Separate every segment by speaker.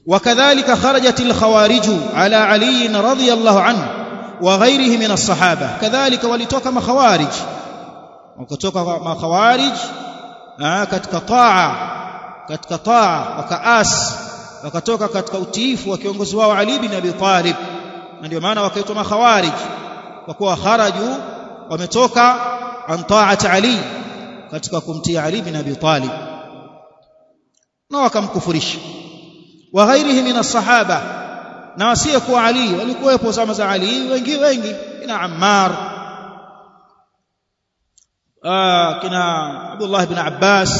Speaker 1: وكذلك خرجت الخوارج على علي رضي الله عنه وغيره من الصحابة كذلك ولتوك مخوارج وكتوك مخوارج katika taa katika taa wakaas wakatoka katika utiifu wa kiongozi wao Ali bin Abi Talib na ndio maana wakaitwa makhawarij kwa kuwa kharaju wametoka an ta'ati Ali katika kumtii Ali bin Abi Talib na wakamkufurisha wa ghairihi min as-sahaba na wasiyekuwa Ali walikuwepo zama za Ali wengi wengi kina Ammar kina Abdullah ibn Abbas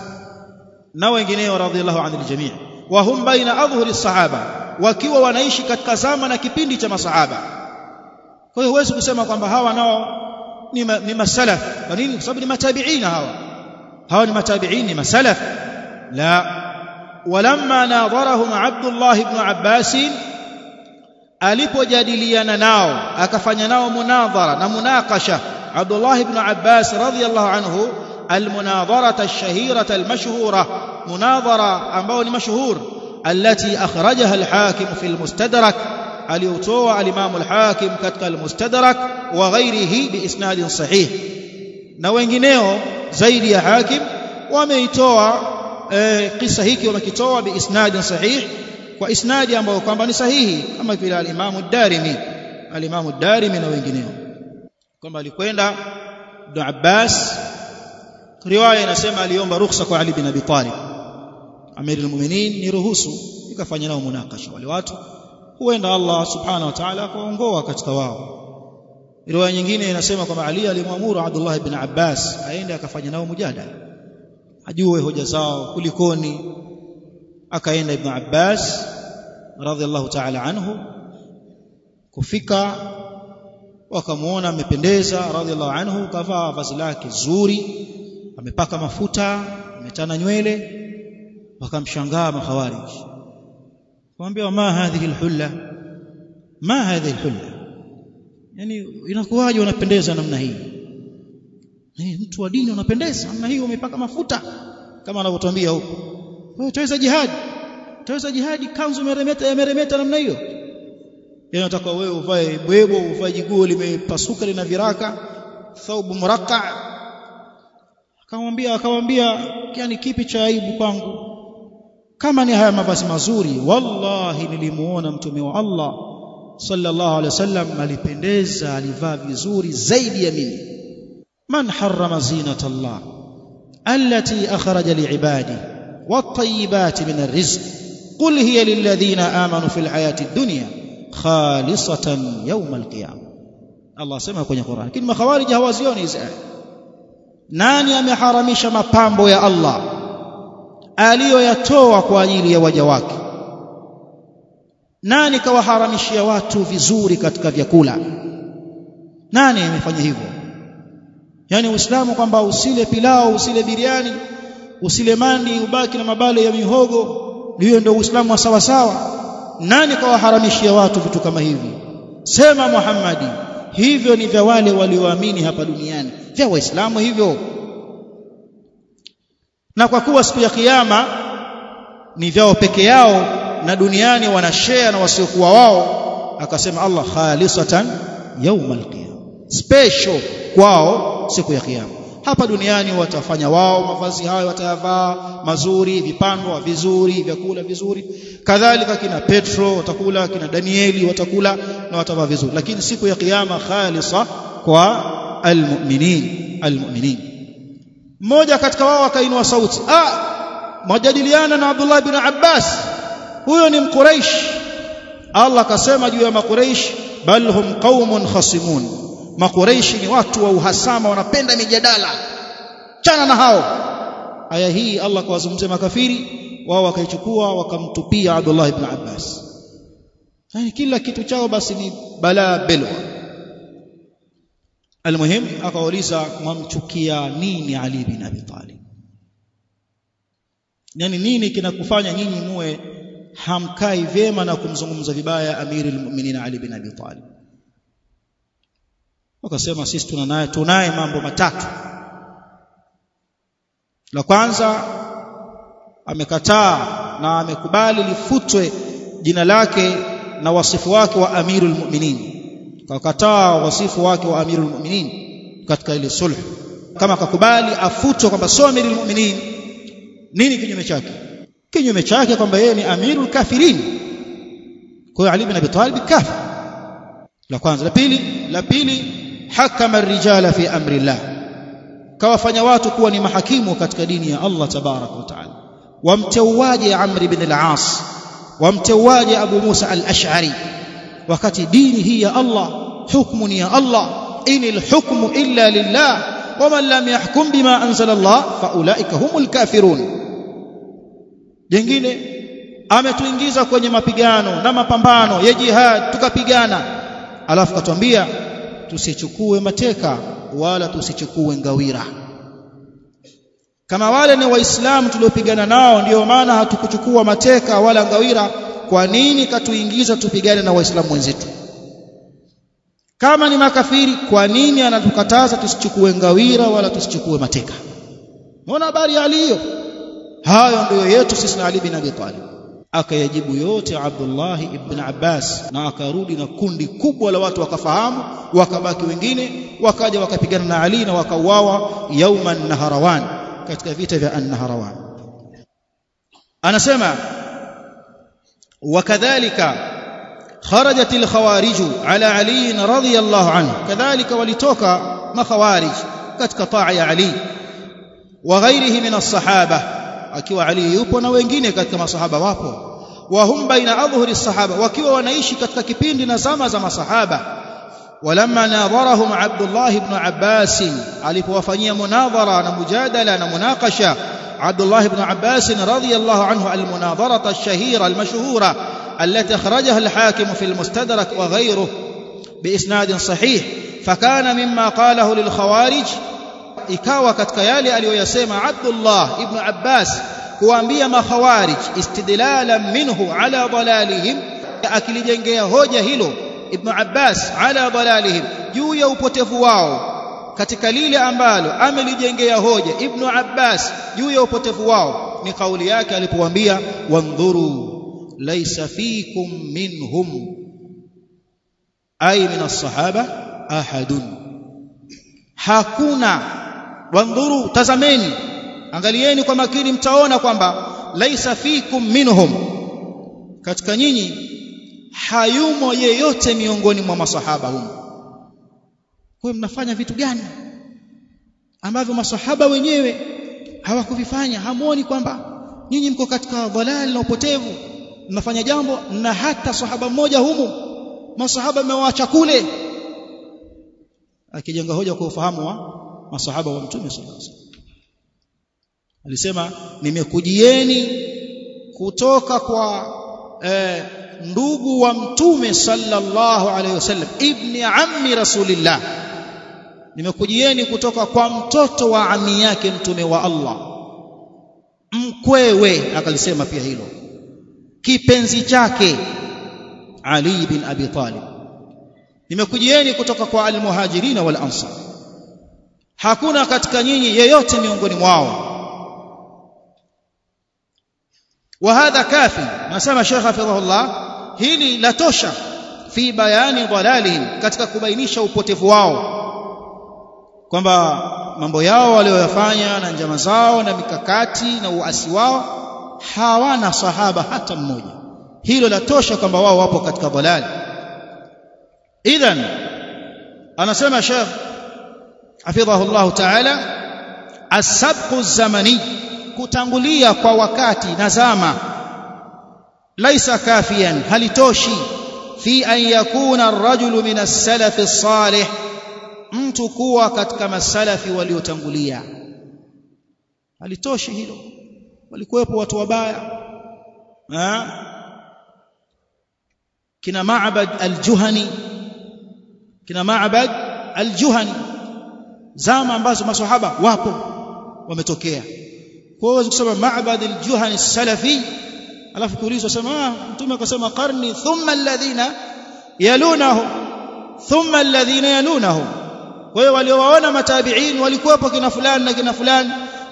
Speaker 1: na wengineo radhiallahu anil jami' wa hum baina adhhuri as-sahaba wakiwa wanaishi katika zama na kipindi cha masahaba kwa hiyo huwezi kusema kwamba hawa nao ni, ma, ni masalaf kwa nini kwa sababu ni matabiina hawa hawa ni matabiin ni masalaf la walamma nadharahum Abdullah ibn Abbas alipojadiliana nao akafanya nao munadhara na munakasha Abdullah ibn Abbas radhiyallahu anhu المناظرة الشهيرة المشهورة مناظرة أمبوني مشهور التي أخرجها الحاكم في المستدرك اليوتوى الإمام الحاكم كتك المستدرك وغيره بإسناد صحيح نوينجينيو زيد يا حاكم وميتوى قصة هيك ومكتوى بإسناد صحيح وإسناد أمبو كمباني صحيح أما في الإمام الدارمي الإمام الدارمي نوينجينيو كما لكويندا ابن عباس riwaya inasema aliomba ruhusa kwa Ali bin Abi Talib Amir al-Mu'minin ni ruhusu ikafanya nao munakasha wale watu huenda Allah subhanahu wa ta'ala akaongoa katika wao riwaya nyingine inasema kwamba Ali alimwamuru Abdullah ibn Abbas aende akafanya nao mujadala ajue hoja zao kulikoni akaenda ibn Abbas radhiallahu ta'ala anhu kufika wakamuona amependeza radhiallahu anhu kavaa vazi lake zuri amepaka mafuta ametana nywele wakamshangaa makhawarij kumwambia ma hadhihi alhulla ma hadhihi alhulla yani inakuwaje unapendeza namna hii ni mtu wa dini unapendeza namna hii umepaka mafuta kama anavyotuambia huko wewe utaweza jihad utaweza jihadi kanzu meremeta ya meremeta namna hiyo yani nataka wewe uvae bwebo uvae jiguo limepasuka lina viraka thawb muraqqa akamwambia akamwambia yani kipi cha aibu kwangu kama ni haya mavazi mazuri wallahi nilimuona mtume wa Allah sallallahu alaihi wasallam alipendeza alivaa vizuri zaidi ya mimi man harrama zinata Allah allati akhraja liibadi wat-tayyibat min ar-rizq qul hiya lilladhina amanu fil hayati ad-dunya khalisatan yawm al-qiyamah Allah sema kwenye Qur'an lakini makhawarij hawazioni hizi aya nani ameharamisha mapambo ya Allah aliyoyatoa kwa ajili ya waja wake nani kawaharamishia watu vizuri katika vyakula nani amefanya hivyo yani uislamu kwamba usile pilau usile biriani usile mandi ubaki na mabale ya mihogo hiyo ndio uislamu wa sawa sawa nani kawaharamishia watu vitu kama hivi sema Muhammadi hivyo ni vya wale walioamini hapa duniani vya waislamu hivyo na kwa kuwa siku ya kiyama ni vyao peke yao na duniani wanashare na wasiokuwa wao akasema Allah khalisatan yaumal qiyama special kwao siku ya kiyama hapa duniani watafanya wao mavazi hayo watayavaa mazuri vipandwa vizuri vyakula vizuri kadhalika kina Petro watakula kina Danieli watakula na watavaa vizuri lakini siku ya kiyama khalisa kwa almu'minin almu'minin mmoja katika wao akainua sauti ah majadiliana na Abdullah bin Abbas huyo ni mquraish Allah akasema juu ya makuraish bal hum qaumun khasimun makuraishi ni watu wa uhasama wanapenda mijadala chana na hao aya hii Allah kawazungumzia makafiri wao wakaichukua wakamtupia Abdullah ibn Abbas yani kila kitu chao basi ni balaa belwa almuhim akauliza mwamchukia nini Ali bin Abi Talib yani nini kinakufanya nyinyi muwe hamkai vyema na kumzungumza vibaya amiri almu'minin Ali bin Abi Talib wakasema sisi tunaye tunaye mambo matatu la kwanza amekataa na amekubali lifutwe jina lake na wasifu wake wa amirul mu'minin kakataa wasifu wake wa amirul mu'minin katika ile sulh kama akakubali afutwe kwamba sio amirul mu'minin nini kinyume chake kinyume chake kwamba yeye ni amirul kafirin kwa hiyo Ali bin Abi Talib kafir la kwanza la pili la pili hakama rijala fi amri Allah kawafanya watu kuwa ni mahakimu katika dini ya Allah tabaraka wa taala wamteuaje Amr ibn al-As wamteuaje Abu Musa al-Ash'ari wakati dini hii ya Allah hukmu ni ya Allah inil hukmu illa lillah waman lam yahkum bima anzala Allah faulaika humul kafirun jengine ametuingiza kwenye mapigano na mapambano ya jihad tukapigana alafu katuambia tusichukue mateka wala tusichukue ngawira kama wale ni waislamu tuliopigana nao ndio maana hatukuchukua mateka wala ngawira kwa nini katuingiza tupigane na waislamu wenzetu kama ni makafiri kwa nini anatukataza tusichukue ngawira wala tusichukue mateka mbona habari ya Ali hiyo hayo ndio yetu sisi na Ali bin Abi Talib akayajibu yote Abdullah ibn Abbas na akarudi na kundi kubwa la watu wakafahamu wakabaki wengine wakaja wakapigana na Ali na wakauawa yauman naharawan katika vita vya an-naharawan anasema wakadhalika خرجت الخوارج على علي رضي الله عنه كذلك ولتوكا مخوارج katika taa ya Ali وغيره من الصحابه akiwa Ali yupo na wengine katika masahaba wapo wahum baina adhhuri sahaba wakiwa wanaishi katika kipindi na zama za masahaba walamma nadharahum Abdullah ibn Abbas alipowafanyia munadhara na mujadala na munakasha Abdullah ibn Abbas radhiyallahu anhu almunadharata ash-shahira al-mashhura التي أخرجها الحاكم في المستدرك وغيره بإسناد صحيح فكان مما قاله للخوارج ikawa katika yale aliyoyasema Abdullah ibn Abbas kuambia makhawarij istidlalan minhu ala dalalihim akilijengea hoja hilo ibn Abbas ala dalalihim juu ya upotevu wao katika lile ambalo amelijengea hoja ibn Abbas juu ya upotevu wao ni kauli yake alipowaambia wandhuru laysa fikum minhum ay min as-sahaba ahadun hakuna wandhuru tazameni angalieni kwa makini mtaona kwamba laisa fikum minhum katika nyinyi hayumo yeyote miongoni mwa masahaba humo kwa mnafanya vitu gani ambavyo masahaba wenyewe hawakuvifanya hamuoni kwamba nyinyi mko katika dhalali na upotevu mnafanya jambo na hata sahaba mmoja humu masahaba mmewaacha kule akijenga hoja kwa ufahamu wa masahaba wa mtume sallallahu alaihi wasallam alisema nimekujieni kutoka kwa eh, ndugu wa mtume sallallahu alaihi wasallam ibni ammi rasulillah nimekujieni kutoka kwa mtoto wa ami yake mtume wa Allah mkwewe akalisema pia hilo kipenzi chake Ali bin Abi Talib nimekujieni kutoka kwa almuhajirina wal ansar hakuna katika nyinyi yeyote miongoni mwao وهذا كافي nasema Sheikh hafidhahullah hili latosha fi bayani dhalalihim katika kubainisha upotevu wao kwamba mambo yao walioyafanya na njama zao na mikakati na uasi wao hawana sahaba hata mmoja hilo latosha kwamba wao wapo katika dhalali idhan anasema Sheikh hafidhahullah ta'ala as-sabqu az-zamani kutangulia kwa wakati na zama laisa kafiyan halitoshi fi an yakuna ar-rajulu min as-salaf as-salih mtu kuwa katika masalafi waliotangulia halitoshi hilo walikuwepo watu wabaya kina Ma'bad al-Juhani kina Ma'bad al-Juhani zama ambazo maswahaba wapo wametokea kwa hiyo kusema Ma'bad al-Juhani salafi alafu kuulizwa sema ah mtume akasema qarni thumma alladhina yalunahu thumma alladhina yalunahu kwa hiyo waliowaona matabi'in walikuwepo kina fulani na kina fulani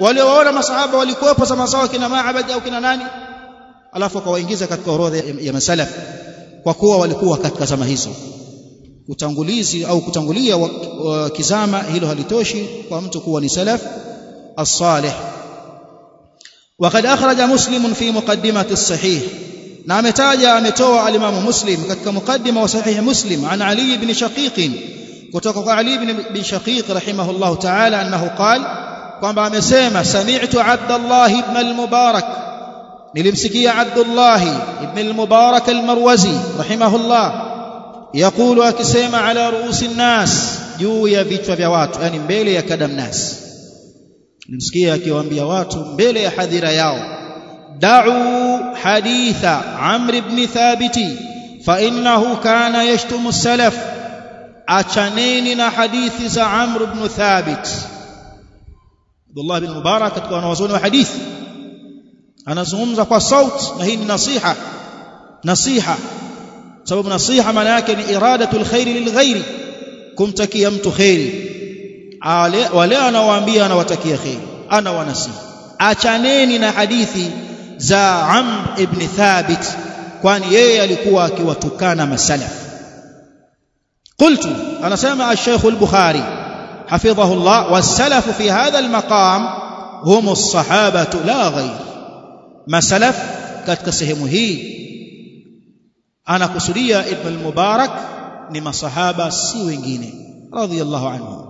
Speaker 1: waliowaona masahaba walikuwepo zama zao kina Ma'bad au kina nani alafu akawaingiza katika orodha ya, ya masalaf kwa kuwa walikuwa katika zama hizo utangulizi au kutangulia wa, wa kizama hilo halitoshi kwa mtu kuwa ni salaf as-salih وقد أخرج مسلم في مقدمة الصحيح na ametaja ametoa alimamu muslim katika mukaddima wa sahihi muslim an ali ibn shaqiq kutoka kwa ali ibn shaqiq rahimahullah ta'ala annahu qala kwamba amesema sami'tu abdullah ibn al-mubarak nilimsikia abdullah ibn al-mubarak al-marwazi rahimahullah yaqulu akisema ala ruusi nnas juu ya vichwa vya watu yani mbele ya kadam nas nilimsikia akiwaambia watu mbele ya hadhira yao دعوا حديث عمرو بن ثابت فإنه كان يشتم السلف أشانين حديث za عمرو بن ثابت عبد الله بن مبارك katika wanawazuoni wa hadithi anazungumza kwa sauti na hii ni nasiha nasiha sababu nasiha maana yake ni iradatul khairi lilghairi kumtakia mtu khairi wale anawaambia anawatakia khairi ana wanasiha achaneni na hadithi za Amr ibn Thabit kwani yeye alikuwa akiwatukana masalaf قلت انا سمع الشيخ البخاري حفظه الله والسلف في هذا المقام هم الصحابه لا غير ما سلف katika sehemu hii anakusudia ibn al-mubarak ni masahaba si wengine radiyallahu anhu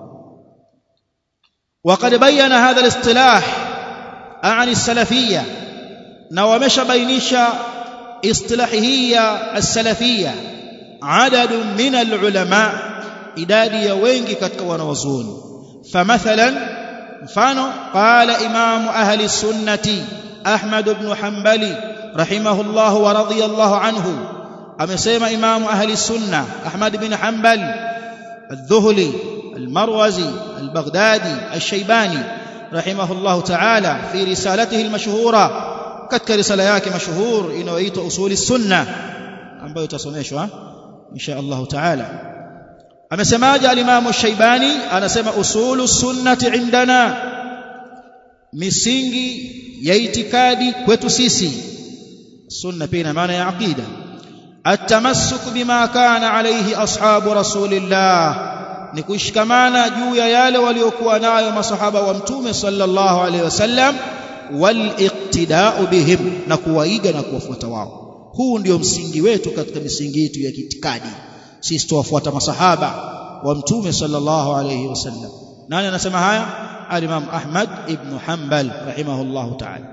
Speaker 1: وقد بين هذا الاصطلاح عن السلفيه na wameshabainisha istilahi hii ya as-salafia adadu min al-ulama idadi ya wengi katika wanawazuoni famathalan mfano qala imamu ahli sunnati ahmad ibn hanbali rahimahullah wa radiyallahu anhu amesema imamu ahli sunna ahmad ibn hanbal الذهلي المروزي البغدادي الشيباني رحمه الله تعالى في رسالته المشهوره katika risala yake mashuhur inayoitwa usuli sunna ambayo itasomeshwa insha Allah taala amesemaje al-Imam Shaibani anasema usulu sunnati indana misingi ya itikadi kwetu sisi sunna pia ina maana ya aqida التمسك بما كان عليه اصحاب رسول الله ni kushikamana juu ya yale waliokuwa nayo masahaba wa mtume sallallahu alaihi wasallam waliqtida'u bihim na kuwaiga na kuwafuata wao huu ndio msingi wetu katika misingi yetu ya kiitikadi sisi tuwafuata masahaba wa mtume sallallahu alayhi wasallam nani anasema haya al-Imam Ahmad ibn Hanbal rahimahullah ta'ala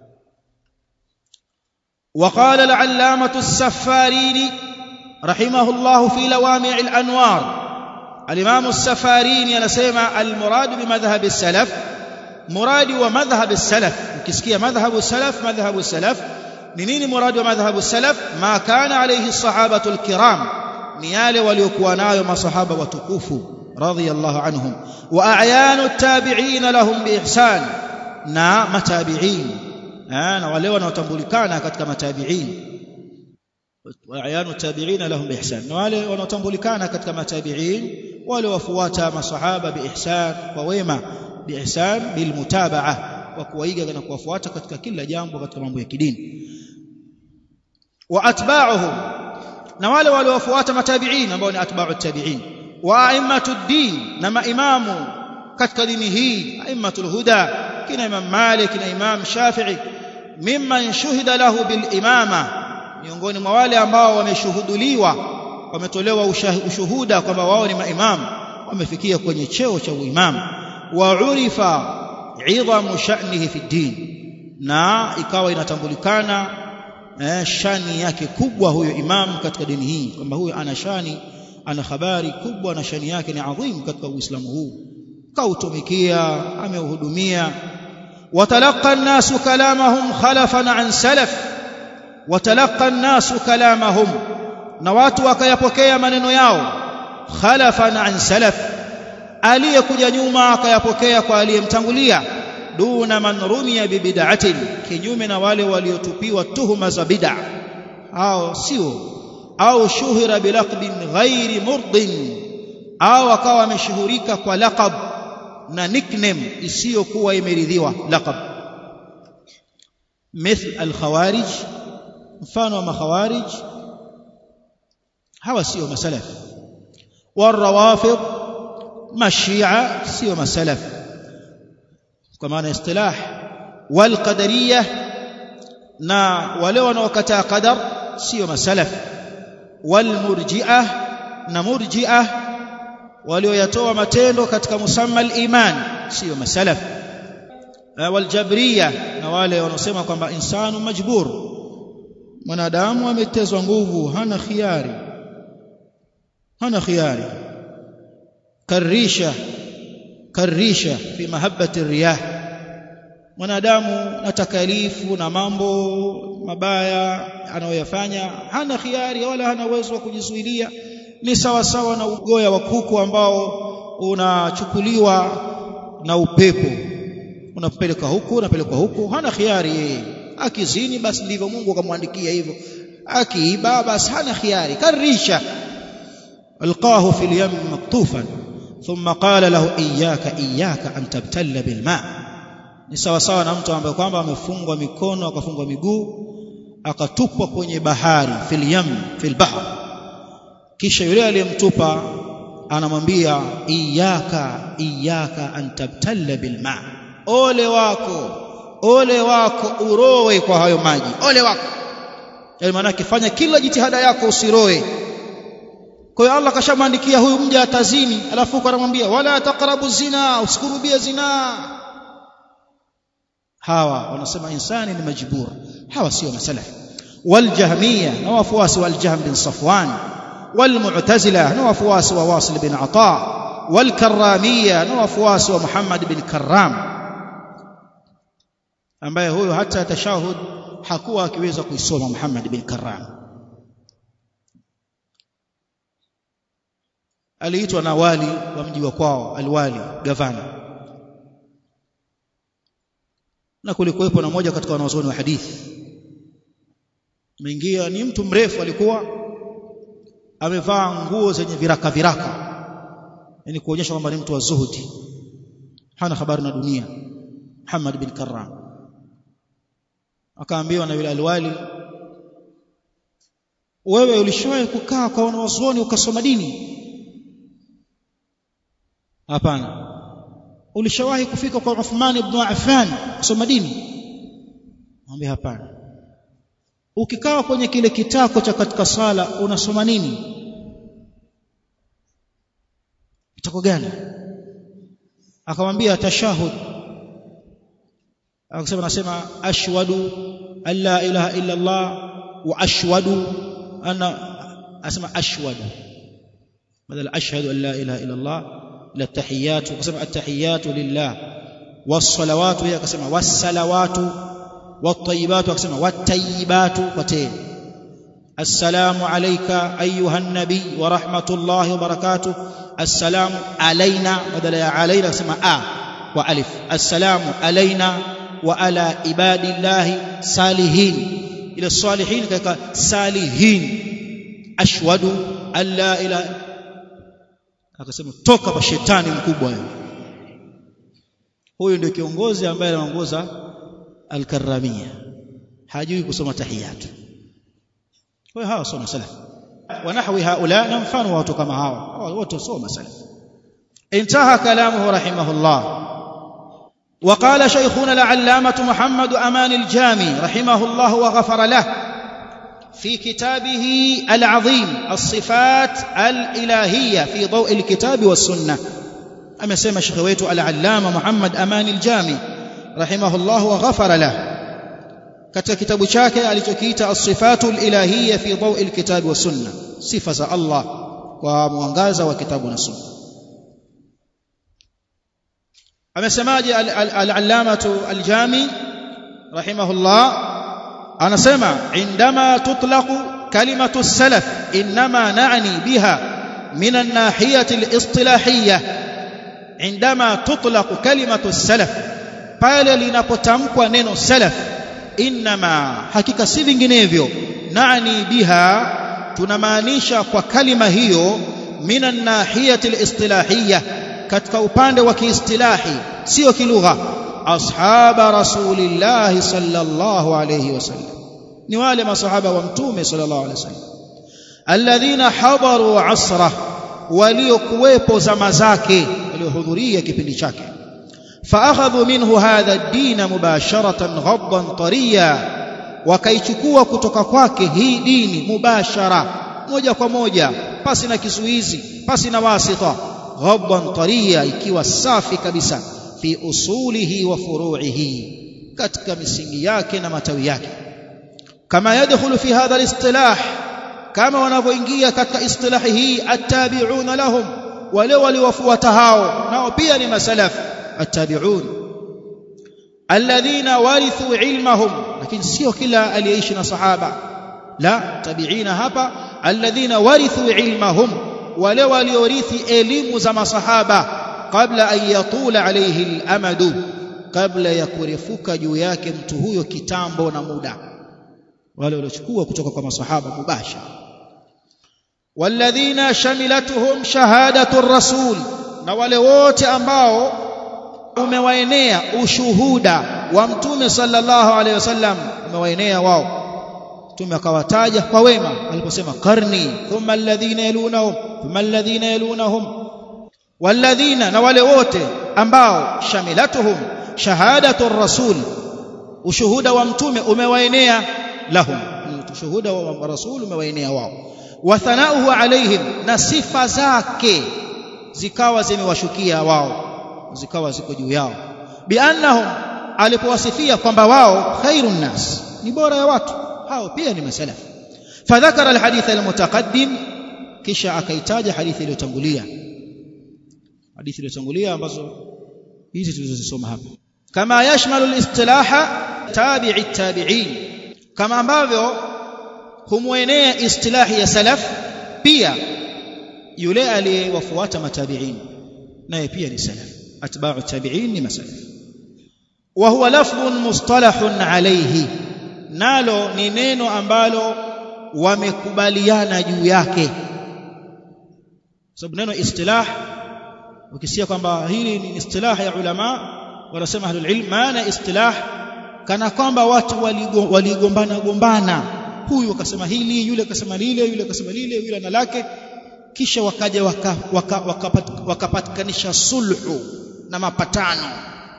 Speaker 1: وقال العلامة السفاريني رحمه الله في لوامع الأنوار الإمام السفاريني anasema المراد بمذهب السلف muradi wa madhhab as-salaf ukisikia madhhabu salaf madhhabu salaf ni nini muradi wa madhhabu salaf ma kana alayhi sahabatu al-kiram ni yale waliokuwa nayo masahaba watukufu radhiyallahu anhum wa a'yanu at-tabi'in lahum biihsan na matabi'in na wale wanaotambulikana katika matabi'in wa a'yanu at-tabi'in lahum biihsan na wale wanaotambulikana katika matabi'in wale wafuata masahaba biihsan kwa wema biihsan bilmutabaa wa kuwaiga na kuwafuata katika kila jambo katika mambo ya kidini wa atba'uhum na wale waliofuata matabi'in ambao ni atba'u tabi'in wa a'immatu din na maimamu katika dini hii a'immatul huda kina imam malik na imam shafi'i mimman shuhida lahu bil imama miongoni mwa wale ambao wameshuhuduliwa wametolewa ushuhuda kwamba wao ni maimamu wamefikia kwenye cheo cha uimamu وعرف عظم شأنه في الدين na ikawa inatambulikana eh, shani yake kubwa huyo imam katika dini hii kwamba huyo ana shani ana habari kubwa na shani yake ni adhim katika uislamu huu kautumikia ameuhudumia watalaqa an-nasu kalamahum khalafan an salaf watalaqa an-nasu kalamahum na watu wakayapokea maneno yao khalafan an salaf aliyekuja nyuma akayapokea kwa aliyemtangulia duna man rumiya bibid'atin kinyume na wale waliotupiwa tuhuma za bid'a hao sio au shuhira bilaqbin ghairi murdin au akawa ameshuhurika kwa laqab na nickname isiyokuwa imeridhiwa laqab مثل الخوارج mfano wa makhawarij hawa sio masalaf والروافض mashia sio masalaf kwa maana istilah والقدريه na wale wanaokataa qadar sio masalaf والمرجئه na murji'ah walioyatoa matendo katika musamma al-iman sio masalaf waljabriya na wale wanaosema kwamba insanu majbur mwanadamu ametezwa nguvu hana khiari hana khiari karisha karisha fi mahabbati riyah mwanadamu na takalifu na mambo mabaya anayoyafanya hana khiari wala hana uwezo wa kujizuilia ni sawa sawa na ugoya wa kuku ambao unachukuliwa na upepo unapeleka huku unapelekwa huku hana khiari yeye akizini basi ndivyo Mungu akamwandikia hivyo akiiba basi hana khiari karisha alqahu fil yam maktufan thumma qala lahu iyyaka iyyaka an tabtalla bil ma ni sawa sawa na mtu ambaye kwamba amefungwa mikono akafungwa miguu akatupwa kwenye bahari fil yam fil bahr kisha yule aliyemtupa anamwambia iyyaka iyyaka an tabtalla bil ma ole wako ole wako urowe kwa hayo maji ole wako yani maana kifanya kila jitihada yako usiroe kwa hiyo Allah kashamwandikia huyu mja atazini alafu anamwambia wala taqrabu zina usikurubie zina hawa wanasema insani ni majbur hawa sio masalaf waljahmiyya na wafuasi waljahm bin safwan والمعتزله na wafuasi wa wasil bin ata والكراميه na wafuasi wa Muhammad bin Karram ambaye huyo hata tashahud hakuwa akiweza kuisoma Muhammad bin Karram aliitwa na wali wa mji wa kwao alwali gavana na kulikuwepo na moja katika wanazuoni wa hadithi ameingia ni mtu mrefu alikuwa amevaa nguo zenye viraka viraka yani kuonyesha kwamba ni mtu wa zuhudi hana habari na dunia Muhammad bin Karram akaambiwa na yule alwali wewe ulishawahi kukaa kwa wanazuoni ukasoma dini hapana ulishawahi kufika kwa Uthman ibn Affan kusoma dini mwambie hapana ukikaa kwenye kile kitako cha katika sala unasoma nini kitako gani akamwambia tashahud akasema nasema ashwadu an la ilaha illa Allah wa ashwadu ana asema ashwadu badala ashhadu an la ilaha illa Allah ila التحيات وقسم التحيات لله والصلوات هي قسم والصلوات والطيبات وقسم والطيبات وتين السلام عليك أيها النبي ورحمة الله وبركاته السلام علينا بدل يا علينا قسم آ وألف السلام علينا وعلى عباد الله صالحين إلى الصالحين كك صالحين أشهد أن لا إله akasema toka kwa shetani mkubwa huyu ndio kiongozi ambaye anaongoza al-karramia hajui kusoma tahiyat kwa hiyo hawa soma salaf wa nahwi haula na mfano wa watu kama hawa hawa wote soma salaf انتهى كلامه رحمه الله وقال شيخنا العلامة محمد أمان الجامي رحمه الله وغفر له في كتابه العظيم الصفات الإلهية في ضوء الكتاب والسنة أما سيما شيخ العلامة محمد أمان الجامي رحمه الله وغفر له katika kitabu chake alichokiita as-sifatu al-ilahiyya fi dawi al-kitab wa sunna sifa za Allah kwa mwangaza wa kitabu na sunna amesemaje al-allamatu al-jami rahimahullah anasema indama tutlaqu kalimatu salaf inma na'ni biha min an-nahiyati al-istilahiyya indama tutlaqu kalimatu salaf pale linapotamkwa neno salaf inma hakika si vinginevyo na'ni biha tunamaanisha kwa kalima hiyo min an-nahiyati al-istilahiyya katika upande wa kiistilahi sio kilugha ashaba rasulillah sallallahu alayhi wasallam ni wale masahaba wa mtume sallallahu alayhi wasallam alladhina hadaru asra waliokuwepo zama zake waliohudhuria kipindi chake فاخذوا منه هذا الدين مباشره غضا طريا wakaichukua kutoka kwake hii dini mubashara moja kwa moja pasi na kizuizi pasi na wasita ghadban tariya ikiwa safi kabisa fi usulihi wa furu'ihi katika misingi yake na matawi yake kama yadkhulu fi hadha alistilah kama wanavyoingia katika istilahi hii attabi'una lahum wale waliowafuata hao nao pia ni masalaf attabi'un alladhina warithu ilmahum lakini sio kila aliyeishi na sahaba la tabiina hapa alladhina warithu ilmahum wale waliorithi elimu za masahaba kabla an yatula alayhi al-amadu kabla ya kurefuka juu yake mtu huyo kitambo na muda wale waliochukua kutoka kwa masahaba mubashara walladhina shamilatuhum shahadatu rasul na wale wote ambao umewaenea ushuhuda wa mtume sallallahu alaihi wasallam umewaenea wao mtume akawataja kwa wema aliposema qarni thumma alladhina yalunahum thumma alladhina yalunahum walladhina na wale wote ambao shamilatuhum shahadatu rasul ushuhuda wa mtume umewaenea lahum ushuhuda wa rasul umewaenea wao wa thanauhu alaihim na sifa zake zikawa zimewashukia wao zikawa ziko juu yao biannahum alipowasifia kwamba wao khairun nas ni bora ya watu hao pia ni masalaf fadhakara alhadith almutaqaddim kisha akaitaja hadithi iliyotangulia hadithi iliyotangulia ambazo hizi tulizozisoma hapa kama yashmalu alistilaha tabi'i tabi'in kama ambavyo humwenea istilahi ya salaf pia yule aliyewafuata matabi'in naye pia ni salaf atba'u tabi'in ni masalaf wa huwa lafdhun mustalahun alayhi nalo ni neno ambalo wamekubaliana juu yake sababu neno istilah ukisikia kwamba hili ni istilah ya ulama wanasema ahlul ilm maana istilah kana kwamba watu waligombana gombana huyu akasema hili yule akasema lile yule akasema lile yule ana lake kisha wakaja wakapatikanisha waka, waka sulhu na mapatano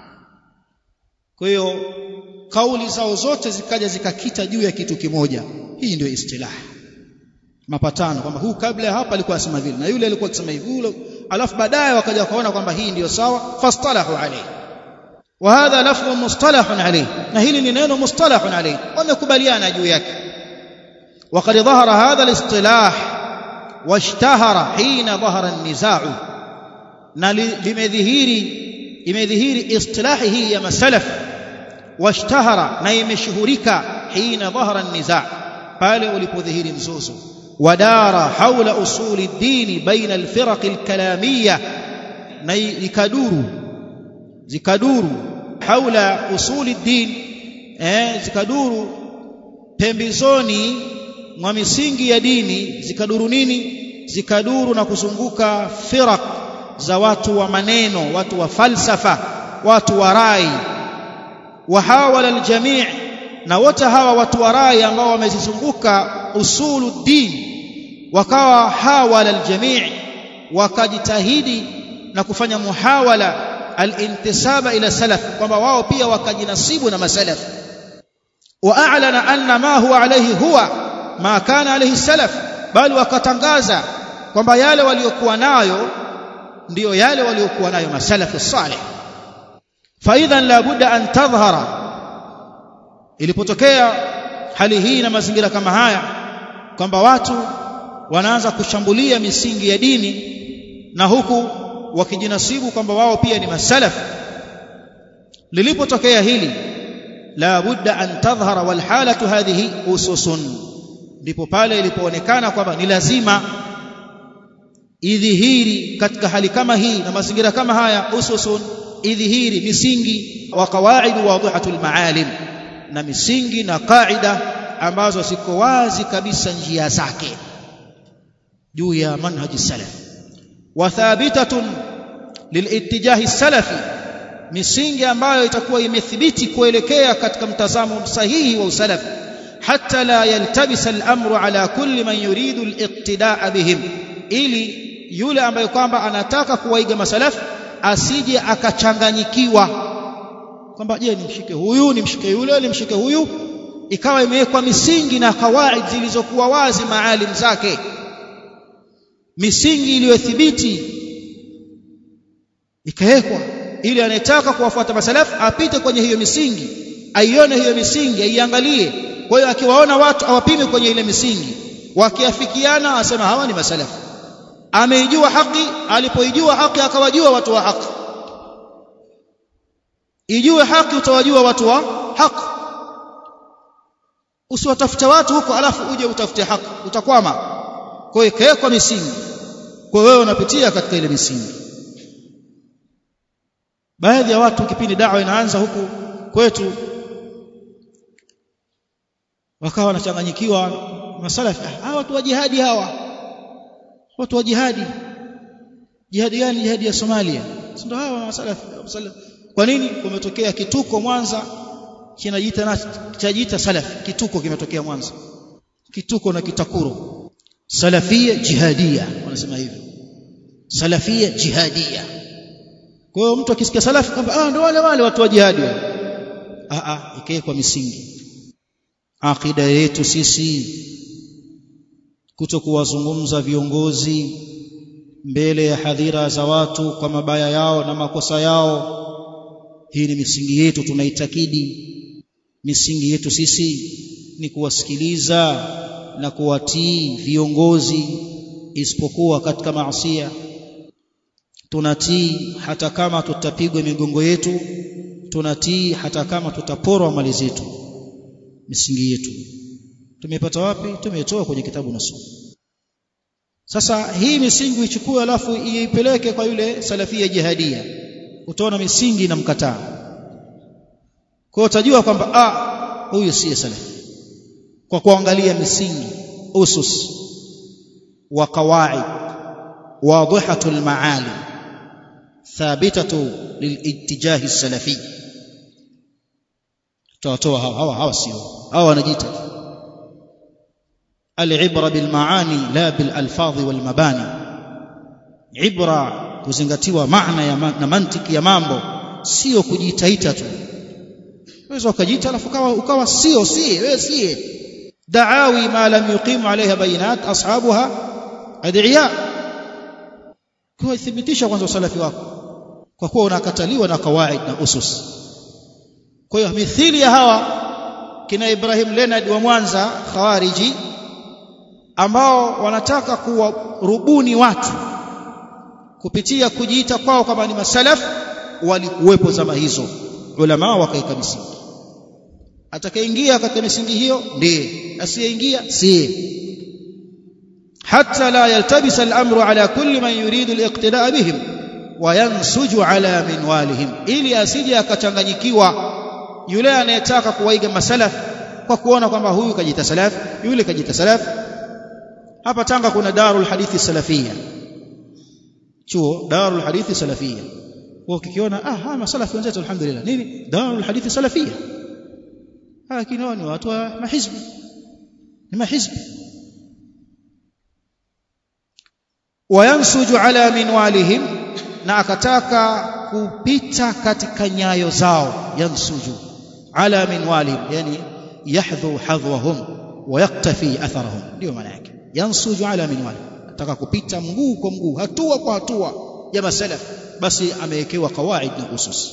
Speaker 1: kwa hiyo kauli zao zote zikaja zikakita juu ya kitu kimoja hii ndio istilah mapatano kwamba huu kabla ya hapa alikuwa asema vile na yule alikuwa akisema hivi alafu baadaye wakaja wakaona kwamba hii ndiyo sawa fastalahu alayhi wa hadha lafdhu mustalahun alayhi na hili ni neno mustalahun alayhi wamekubaliana juu yake وقد ظهر هذا الاصطلاح واشتهر حين ظهر النزاع na limedhihiri imedhihiri istilahi hii ya masalaf washtahara na imeshuhurika hina dhahara an-niza' pale ulipodhihiri mzozo wadara haula usuli ad-din baina al-firaq al-kalamiyya na ikaduru zikaduru haula usuli ad-din eh zikaduru pembezoni mwa misingi ya dini zikaduru nini zikaduru na kuzunguka firaq za watu wa maneno watu wa falsafa watu wa rai wahawala aljamii na wote hawa watu wa rai ambao wamezizunguka usulu din wakawa hawala aljamii wakajitahidi na kufanya muhawala alintisaba ila salaf kwamba wao pia wakajinasibu na masalaf واعلن ان ما هو عليه هو ما كان عليه السلف bali wakatangaza kwamba yale waliokuwa nayo ndiyo yale waliokuwa nayo masalafu salih faidhan la budda an tadhhara ilipotokea hali hii na mazingira kama haya kwamba watu wanaanza kushambulia misingi ya dini na huku wakijinasibu kwamba wao pia ni masalaf lilipotokea hili la budda an tadhhara wal halatu hadhihi ususun ndipo pale ilipoonekana kwamba ni lazima idhihiri katika hali kama hii na mazingira kama haya ususun idhihiri misingi wa qawaidu wadihatul maalim na misingi na kaida ambazo ziko wazi kabisa njia zake juu ya manhaji salaf wa thabitatun lilittijahi salafi misingi ambayo itakuwa imethibiti kuelekea katika mtazamo sahihi wa usalafi hatta la yaltabisa al-amru ala kulli man yuridu al-iqtidaa bihim ili yule ambaye kwamba anataka kuwaiga masalaf asije akachanganyikiwa kwamba je nimshike huyu nimshike yule nimshike huyu ikawa imewekwa misingi na kawaid zilizokuwa wazi maalim zake misingi iliyothibiti ikawekwa ili anayetaka kuwafuata masalaf apite kwenye hiyo misingi aione hiyo misingi aiangalie kwa hiyo akiwaona watu awapime kwenye ile misingi wakiafikiana asema hawa ni masalafu ameijua haki alipoijua haki akawajua watu wa haki ijue haki utawajua watu wa haki usiwatafute watu huko alafu uje utafute haki utakwama kwa hiyo ikawekwa misingi kwa wewe unapitia katika ile misingi baadhi ya watu kipindi dawa inaanza huku kwetu wakawa wanachanganyikiwa masalafi hawa watu wa jihadi hawa watu wa jihadi jihadi gani jihadi ya Somalia ndio hawa masalafi kwa nini kumetokea kituko Mwanza kinajiita na chajiita salafi kituko kimetokea Mwanza kituko na kitakuro salafia jihadia wanasema hivyo salafia jihadia kwa hiyo mtu akisikia salafi kwamba ah ndio wale wale watu wa jihadi ah ah ikawekwa misingi akida yetu sisi kuto kuwazungumza viongozi mbele ya hadhira za watu kwa mabaya yao na makosa yao hii ni misingi yetu tunaitakidi misingi yetu sisi ni kuwasikiliza na kuwatii viongozi isipokuwa katika maasiya tunatii hata kama tutapigwa migongo yetu tunatii hata kama tutaporwa mali zetu misingi yetu tumepata wapi tumetoa kwenye kitabu na sunna sasa hii misingi ichukue alafu iipeleke kwa yule salafia jihadia utaona misingi inamkataa kwa hiyo utajua kwamba ah huyu si salafi kwa kuangalia misingi usus wa qawaid wadihatul maali thabitatu lilittijahi السلفي tutawatoa hawa hawa hawa sio hawa wanajiita العبره بالمعاني لا بالالفاظ والمباني ibra kuzingatiwa maana ya ma, na mantiki ya mambo sio kujitaita tu unaweza ukajiita alafu ukawa ukawa sio si wewe si da'awi ma lam yuqimu alaiha bayinat ashabuha ad'iya kwa thibitisha kwanza usalafi wako kwa kuwa unakataliwa na kawaid na usus kwa hiyo mithili ya hawa kina Ibrahim Leonard wa Mwanza khawariji ambao wanataka kuwarubuni watu kupitia kujiita kwao kama ni masalaf walikuwepo zama hizo ulama wakaika misingi atakayeingia katika misingi hiyo ndiye asiyeingia si حتى لا يلتبس الأمر على كل من يريد الاقتداء بهم وينسج على منوالهم ili asije akachanganyikiwa yule anayetaka kuwaiga masalaf kwa kuona kwamba huyu kajita salaf yule kajita salaf hapa Tanga kuna Darul Hadithi Salafia chuo Darul Hadithi Salafia kwa ukikiona ah hawa masalafi wenzetu alhamdulillah nini Darul Hadithi Salafia lakini wao ni watu wa mahizbi ni mahizbi wayansuju ala minwalihim na akataka kupita katika nyayo zao yansuju ala minwalihim yani yahdhu hadwahum wayaktafi atharahum ndio maana yake yansuju ala minwalihim ataka kupita mguu kwa mguu hatua kwa hatua ya masalaf basi amewekewa kawaid na usus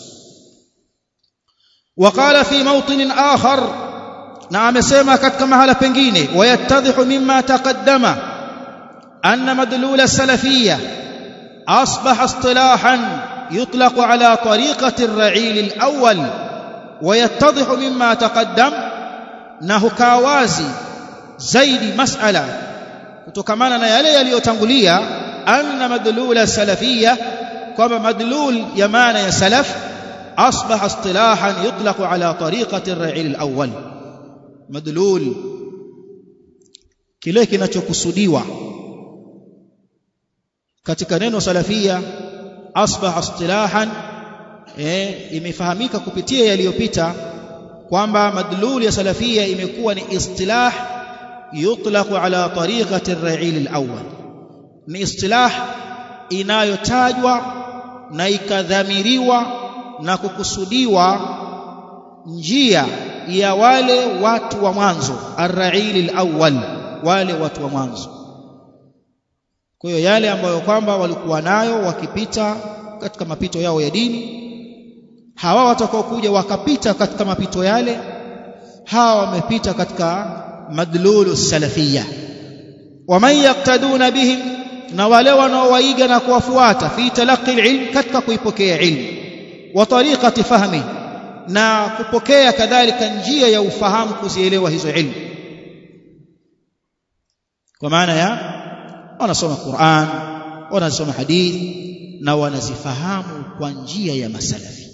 Speaker 1: وقال في موطن آخر na amesema katika mahala pengine wayattadhihu mimma taqaddama أن مدلول السلفية أصبح اصطلاحا يطلق على طريقة الرعيل الأول ويتضح مما تقدم أنه كاوازي زيد مسألة kutokana na yale yaliyotangulia anna madlul salafiyya kwamba madlul ya maana ya salaf asbaha istilahan yutlaq ala tariqati ar-ra'il al-awwal madlul kile kinachokusudiwa katika neno salafia asbaha istilahan eh, imefahamika kupitia yaliyopita kwamba madlul ya salafia imekuwa ni istilah yutlaqu ala tariqati ar-ra'il al-awwal ni istilah inayotajwa na ikadhamiriwa na kukusudiwa njia ya wale watu wa mwanzo ar-ra'il al-awwal wale watu wa mwanzo kwa hiyo yale ambayo kwamba walikuwa nayo wakipita katika mapito yao ya dini hawa watakaokuja wakapita katika mapito yale hawa wamepita katika madlulu salafia waman yaktaduna bihim na wale wanaowaiga na kuwafuata fi talaqi ilm katika kuipokea ilmu wa tariqati fahmi na kupokea kadhalika njia ya ufahamu kuzielewa hizo ilmu kwa maana ya wanasoma Qur'an wanasoma hadithi na wanazifahamu kwa njia ya masalafi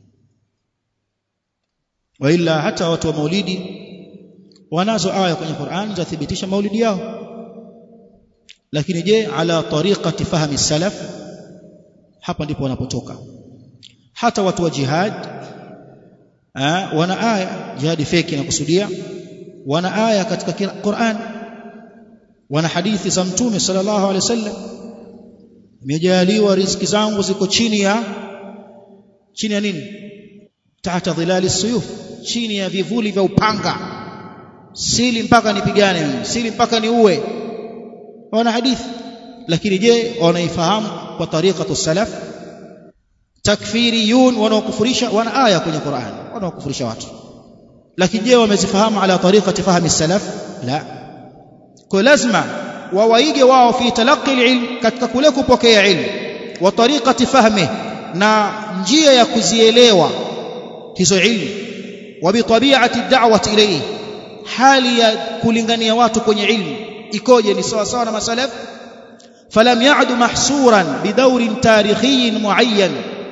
Speaker 1: wa ila hata watu wa maulidi wanazo aya kwenye Qur'an zathibitisha maulidi yao lakini je ala tariqati fahmi salaf hapa ndipo wanapotoka hata watu wa jihad aa, wana aya jihadi feki inakusudia wana aya katika Qur'an wana hadithi za mtume sallallahu alaihi wasallam nimejaliwa riziki zangu ziko chini ya chini ya nini tahta dhilali suyuf chini ya vivuli vya upanga sili mpaka nipigane mimi sili mpaka niue wana hadithi lakini je wanaifahamu kwa tariqatu salaf takfiriyun wanaokufurisha wana aya kwenye Qur'an wanaokufurisha watu lakini je wamezifahamu ala tariqati fahmi salaf la kwa lazima wawaige wao fi talaqi ilm katika kule kupokea ilmu wa tariqati fahmi na njia ya kuzielewa hizo ilmu wa bi tabi'ati da'wati ilayhi hali ya kulingania watu kwenye ilmu ikoje ni sawa sawa na masalaf falam ya'du mahsuran bidawrin tarikhiyin muayyan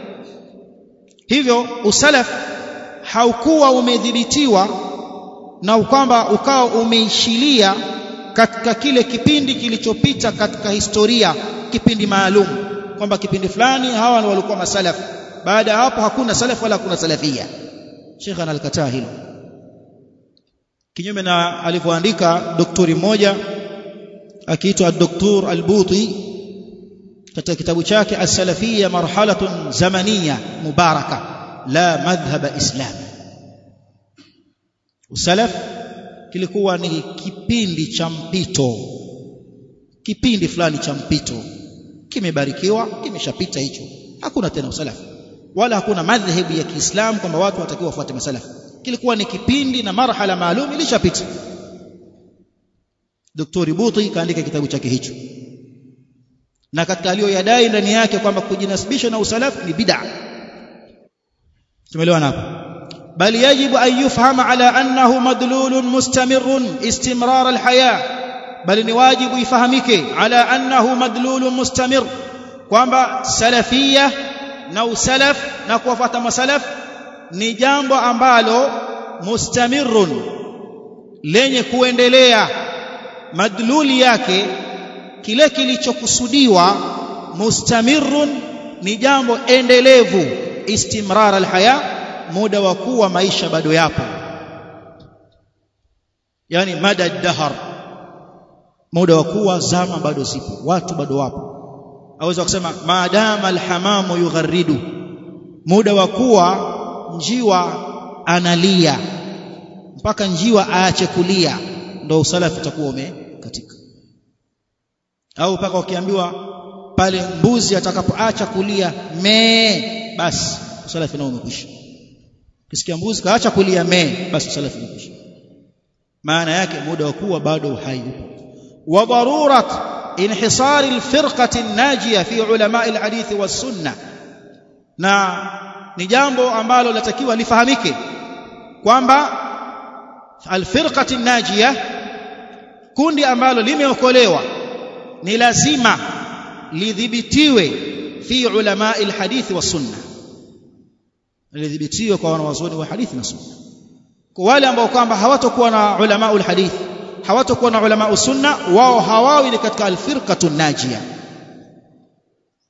Speaker 1: hivyo usalaf haukuwa umedhibitiwa na kwamba ukawa umeishilia katika kile kipindi kilichopita katika historia kipindi maalum kwamba kipindi fulani hawa walikuwa masalaf baada ya hapo hakuna salaf wala hakuna salafia Sheikh analikataa hilo kinyume na alivyoandika doktori mmoja akiitwa Dr. Al-Buti katika kitabu chake As-Salafiyya marhalatun zamaniyya mubaraka la madhhab islam usalaf kilikuwa ni kipindi cha mpito kipindi fulani cha mpito kimebarikiwa kimeshapita hicho hakuna tena usalafu wala hakuna madhhabu ya Kiislamu kwamba watu watakiwa wafuate masalafu kilikuwa ni kipindi na marhala maalum ilishapita Dr. Buti kaandika kitabu chake hicho na katika aliyoyadai ndani yake kwamba kujinasibisha na usalafu ni bid'a tumeelewana hapo بل يجب أن يفهم على أنه مدلول مستمر استمرار الحياة بل نواجب يفهمك على أنه مدلول مستمر kwamba salafia na usalaf na kuwafuata masalaf ni jambo ambalo mustamirun lenye kuendelea madluli yake kile kilichokusudiwa mustamirun ni jambo endelevu istimrar alhaya muda wa kuwa maisha bado yapo yani mada dahar muda wa kuwa zama bado zipo watu bado wapo aweza kusema maadama alhamamu yugharridu muda wa kuwa njiwa analia mpaka njiwa aache kulia ndio usalafi utakuwa umekatika au mpaka ukiambiwa pale mbuzi atakapoacha kulia mee basi usalafi nao umekwisha kisikia mbuzi kaacha kulia mee basi usalafi umekwisha maana yake muda wa kuwa bado uhai upo wa darurat انحصار الفرقة الناجية في علماء الحديث والسنة na ni jambo ambalo latakiwa lifahamike kwamba alfirqati najia kundi ambalo limeokolewa ni lazima lidhibitiwe fi ulama alhadith wa sunna lidhibitiwe kwa wanawazuoni wa hadithi na sunna kwa wale ambao kwamba hawatakuwa na ulama alhadith hawatakuwa na ulama sunna wao hawawi ni katika alfirqatu najia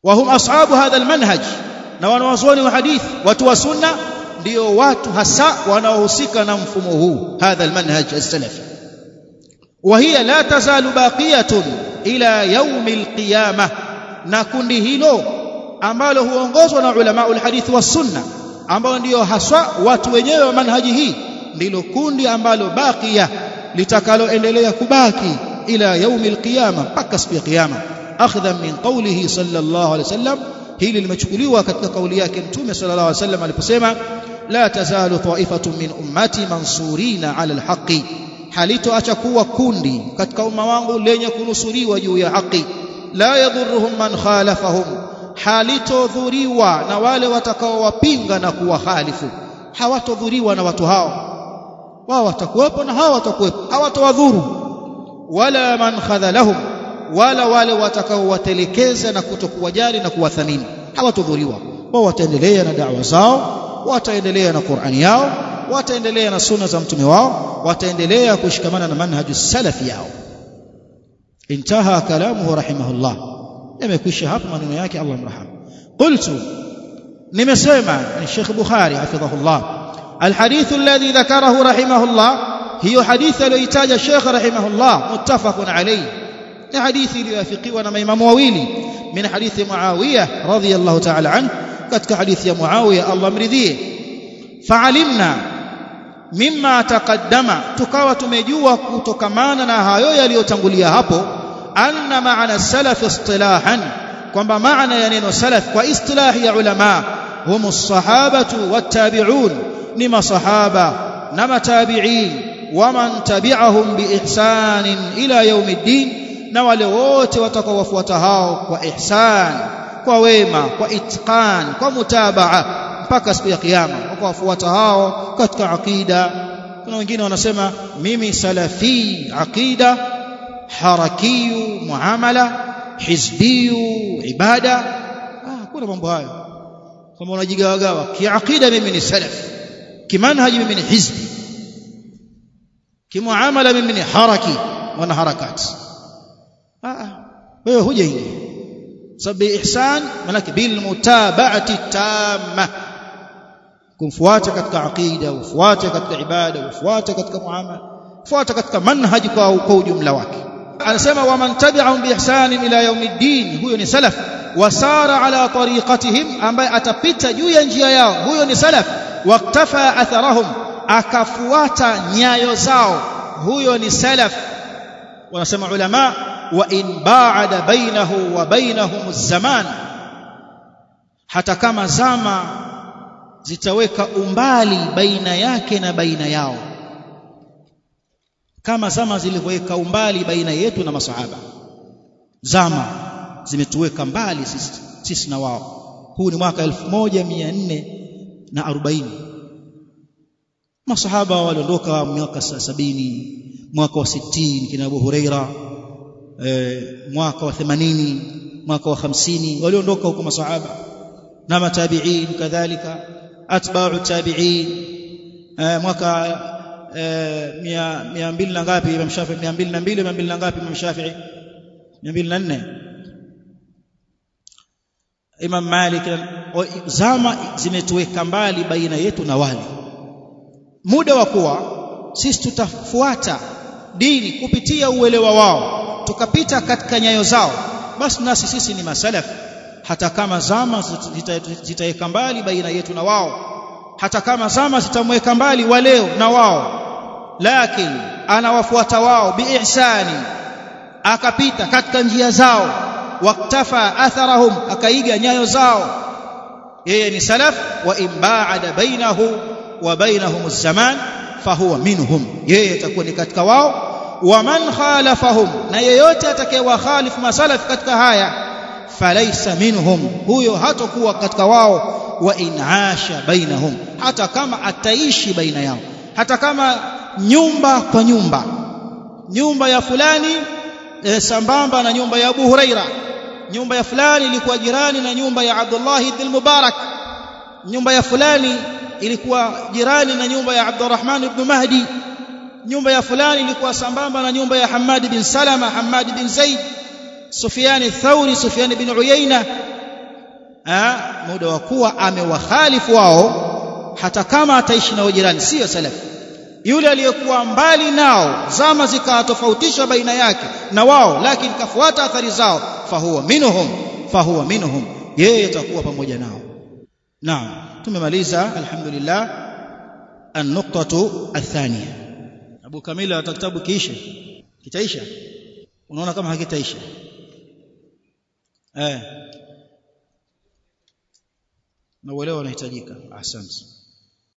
Speaker 1: وهم أصحاب هذا المنهج na wanawazuoni wa hadithi watu wa sunna ndio watu hasa wanaohusika na mfumo huu hadha almanhaj as-salafi wa hiya la tazalu baqiyatun ila yaum alqiyamah na kundi hilo ambalo huongozwa na ulama alhadith wa sunna ambao ndio haswa watu wenyewe wa manhaji hii ndilo kundi ambalo baqiya litakaloendelea kubaki ila yaum alqiyamah mpaka siku ya kiyama akhdhan min qawlihi sallallahu alaihi wasallam hili limechukuliwa katika kauli yake mtume sallallahu alaihi wasallam aliposema la tazalu ta'ifatun min ummati mansurina ala alhaqi halitoacha kuwa kundi katika umma wangu lenye kunusuriwa juu ya haki la yadhurruhum man khalafahum halitodhuriwa na wale watakaowapinga na kuwahalifu hawatodhuriwa na watu hao wao watakuwepo na hao watakuwepo hawatowadhuru wala man khadhalahum wala wale watakaowatelekeza na kutokuwajali na kuwathamini hawatodhuriwa wao wataendelea na da'wa zao wataendelea na Qur'ani yao wataendelea na sunna za mtume wao wataendelea kushikamana na manhaju salafi yao intaha kalamuhu rahimahullah yamekwisha hapa maneno yake Allah mraham qultu nimesema ni Sheikh Bukhari hafidhahullah الحديث الذي ذكره رحمه الله هي حديث الذي الشيخ رحمه الله متفق عليه ni hadithi iliyoafikiwa na maimamu wawili min hadithi Muawiya radhiyallahu ta'ala an katika hadithi ya Muawiya Allah mridhie fa'alimna mimma taqaddama tukawa tumejua kutokamana na hayo yaliyotangulia hapo anna maana salaf istilahan kwamba maana ya neno salaf kwa istilahi ya ulama hum as-sahabatu wat-tabi'un ni masahaba na matabi'in waman tabi'ahum biihsanin ila yaumiddin na wale wote watakaowafuata hao kwa ihsan kwa wema kwa itqan kwa mutabaa mpaka siku ya kiyama wakawafuata hao katika aqida kuna wengine wanasema mimi salafi aqida harakiyu muamala hizbiyu ibada ah kuna mambo hayo kama unajigawagawa kiaqida mimi ni salaf kimanhaji mimi ni hizbi kimuamala mimi ni haraki wana harakati wewe huja ingia sababu ihsan manake bil mutaba'ati tamma kumfuata katika aqida ufuate katika ibada ufuate katika muamala ufuate katika manhaji kwa kwa ujumla wake anasema waman tabi'ahum bi ihsan ila yaumiddin huyo ni salaf wasara ala tariqatihim ambaye atapita juu ya njia yao huyo ni salaf waktafa atharahum akafuata nyayo zao huyo ni salaf wanasema ulama وإن باعد بينه وبينهم الزمان hata kama zama zitaweka umbali baina yake na baina yao kama zama zilivyoweka umbali baina yetu na masahaba zama zimetuweka mbali sisi, sisi na wao huu ni mwaka 1440 masahaba waliondoka mwaka sabini mwaka wa 60 kina Abu Huraira eh, mwaka wa 80 mwaka wa 50 waliondoka huko masahaba na matabi'in kadhalika atba'u tabi'in eh, mwaka eh, 200 na ngapi Imam Shafi'i 202 200 na ngapi Imam Shafi'i 204 Imam Malik zama zimetuweka mbali baina yetu na wale muda wa kuwa sisi tutafuata dini kupitia uelewa wao tukapita katika nyayo zao basi nasi sisi ni masalaf hata kama zama zitaweka mbali baina yetu na wao hata kama zama zitamweka mbali waleo na wao lakini anawafuata wao biihsani akapita katika njia zao waktafa atharahum akaiga nyayo zao yeye ni salaf wa imbaada bainahu wa bainahum zaman fahuwa minhum yeye atakuwa ni katika wao waman khalafahum na yeyote atakayewakhalifu masalaf katika haya falaysa minhum huyo hatakuwa katika wao wa inasha bainahum hata kama ataishi baina yao hata kama nyumba kwa nyumba nyumba ya fulani e, sambamba na nyumba ya Abu Huraira nyumba ya fulani ilikuwa jirani na nyumba ya Abdullah ibn Mubarak nyumba ya fulani ilikuwa jirani na nyumba ya Abdurrahman ibn Mahdi nyumba ya fulani ilikuwa sambamba na nyumba ya Hamad bin Salama Hamad bin Zaid Sufyan al-Thawri Sufyan bin Uyayna eh muda wa kuwa amewakhalifu wao hata kama ataishi nao jirani sio salafi yule aliyekuwa mbali nao zama zikatofautisha baina yake na wao lakini kafuata athari zao fahuwa minhum fahuwa minhum yeye atakuwa pamoja nao naam tumemaliza alhamdulillah an-nuqtatu athaniya Abu Kamila hata kitabu kiishe kitaisha unaona kama hakitaisha eh na uelewa unahitajika asante